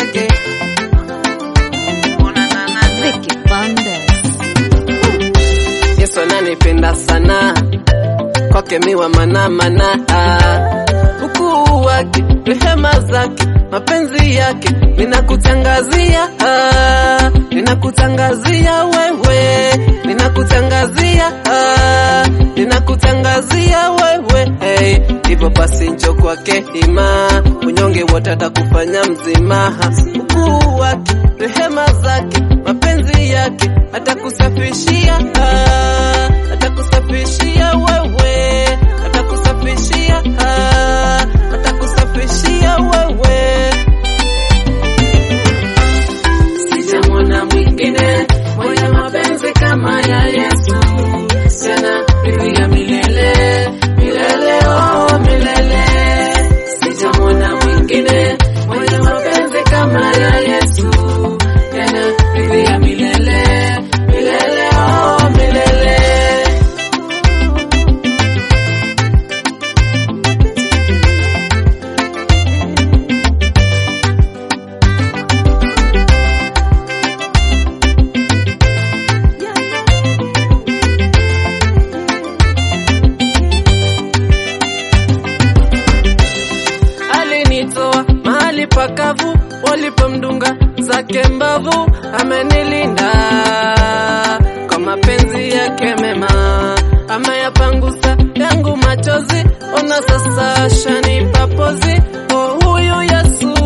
zake. Vicky Bandes. Yesu ananipenda sana, kwake miwa mana mana, ukuu wake, rehema zake, mapenzi yake, ninakutangazia, ah, ninakutangazia wewe, ninakutangazia, ah, ninakutangazia wewe, hey, hivyo basi njo kwake ima, unyonge wote atakufanya mzima, ukuu wake, rehema zake, mapenzi yake, atakusafishia, ah, atakusafishia wewe, atakusafishia, ah, atakusafishia wewe. Sijamwona mwingine mwenye mapenzi kama ya Yesu, tena bibi ya milele milele, oh milele. Sijamwona mwingine mwenye mapenzi kama ya Yesu, tena bibi ya milele milele, oh milele. alinitoa mahali pakavu walipomdunga zake mbavu, amenilinda kwa mapenzi yake mema, ameyapangusa yangu machozi, ona sasa shanipa pozi. Oh, huyu Yesu,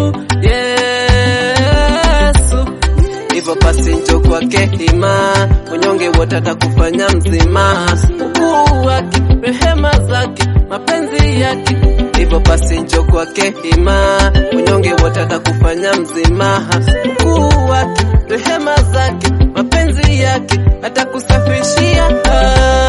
Yesu hivyo basi njo kwake hima, unyonge wote atakufanya mzima, ukuu wake, rehema zake, mapenzi yake. Hivyo basi njo kwake hima, unyonge wote atakufanya mzima, ukuu wake, rehema zake, mapenzi yake, atakusafishia ah.